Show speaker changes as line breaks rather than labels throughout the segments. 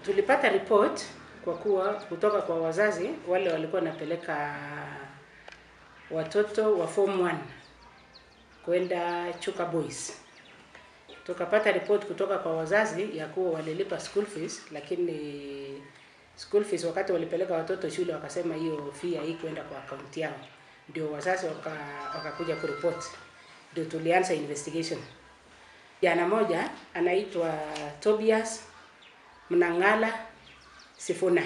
tulipata report kwa kuwa kutoka kwa wazazi wale walikuwa wanapeleka watoto wa form 1 kwenda Chuka Boys. Tukapata report kutoka kwa wazazi ya kuwa walilipa school fees, lakini school fees wakati walipeleka watoto shule wakasema hiyo fee haikuenda kwa akaunti yao, ndio wazazi waka, wakakuja kuripot, ndio tulianza investigation. Jana moja anaitwa Tobias Mnang'ala Sifuna.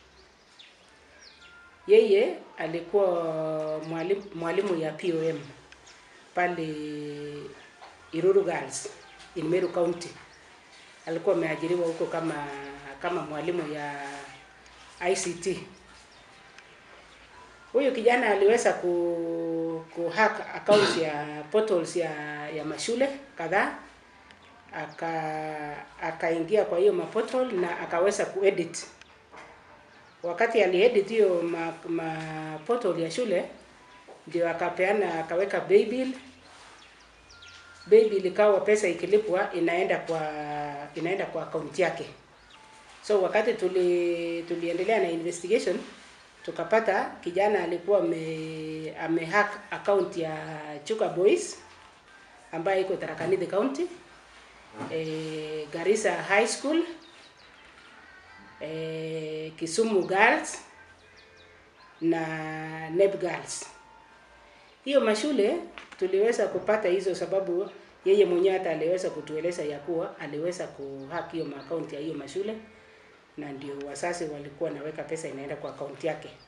Yeye alikuwa mwalimu, mwalimu ya POM pale Iruru Girls in Meru County. Alikuwa ameajiriwa huko kama kama mwalimu ya ICT. Huyu kijana aliweza ku, ku hack accounts ya portals ya, ya mashule kadhaa aka akaingia kwa hiyo maportal na akaweza kuedit. Wakati aliedit hiyo ma, ma portal ya shule ndio akapeana akaweka baybill. Baybill ikawa pesa ikilipwa inaenda kwa inaenda kwa akaunti yake. So wakati tuli tuliendelea na investigation tukapata kijana alikuwa ame, amehack account ya Chuka Boys ambayo iko Tharaka Nithi County eh, Garissa High School eh, Kisumu Girls na Neb Girls. Hiyo mashule tuliweza kupata hizo sababu yeye mwenyewe hata aliweza kutueleza ya kuwa aliweza kuhack hiyo akaunti ya hiyo mashule na ndio wazazi walikuwa naweka pesa inaenda kwa akaunti yake.